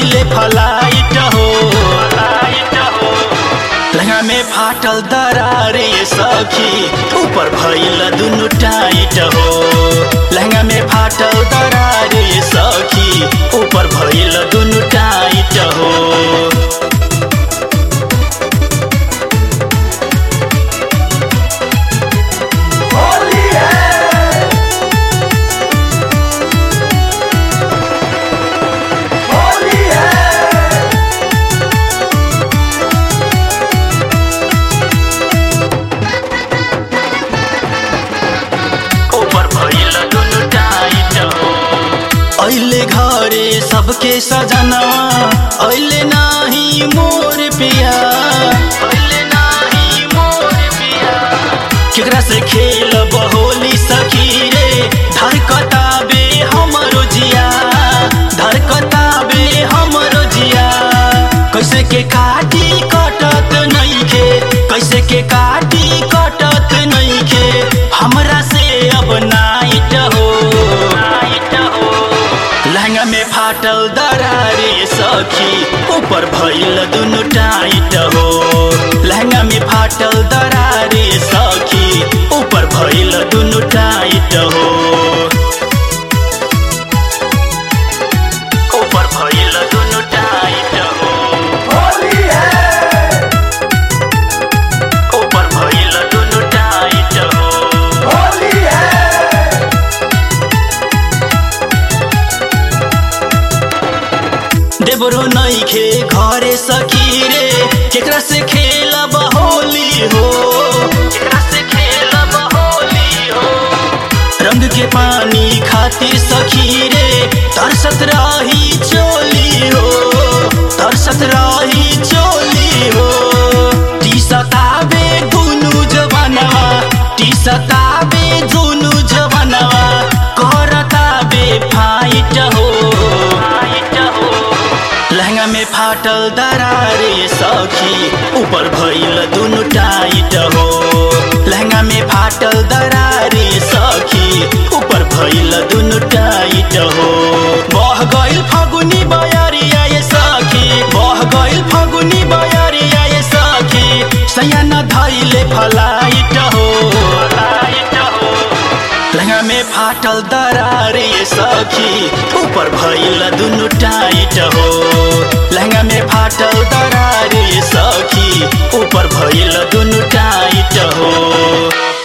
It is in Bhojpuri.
धैले फलाइट हो लहंगा में फाटल दरारे सखी ऊपर भइल दुनु टाइट हो लहंगा में फाटल दरारे सखी ऊपर भइल दुनु टाइट हो ऊपर भइल दुनु टाइट हो अहिले घरे सबके सजनवा अहिले नाही मोर पिया अहिले नाही मोर पिया केकरा से खेल बहोली सखी रे धरकता बे हमरो जिया धरकता बे हमरो जिया कैसे के काटी कटत नइखे कैसे के काटी कटत नइखे हमरा से अब नाइट हो नाइट हो लहंगा में फाटल दरारे सखी ऊपर भइल दुनु टाइट हो लहंगा में फाटल दरारे सखी ऊपर भइल दुनु टाइट हो ऊपर भइल दुनु टाइट हो ऊपर भइल दुनु टाइट हो देबरो नइखे घरे सखी रे केकरा से खेलब होली हो केकरा से खेलब होली हो रंग के पानी खातिर सखी रे तरसत रही चोली हो तरसत रही चोली हो टी सताबे दुनु जवानवा टी सताबे दुनु जवानवा करताबे फाइट हो फाइट हो लहंगा में फाटल दरारे सखी ऊपर भइल दुनु टाइट हो लहंगा में फाटल दरारे सखी ऊपर भइल दुनु टाइट हो बह गइल फगुनी बयरिया ये सखी बह गइल फगुनी बयरिया ये सखी सयान धइले फलाइट हो फलाइट हो लहंगा में फाटल दरारे सखी ऊपर भइल दुनु टाइट हो लहंगा में फाटल दरारे सखी ऊपर भइल दुनु टाइट हो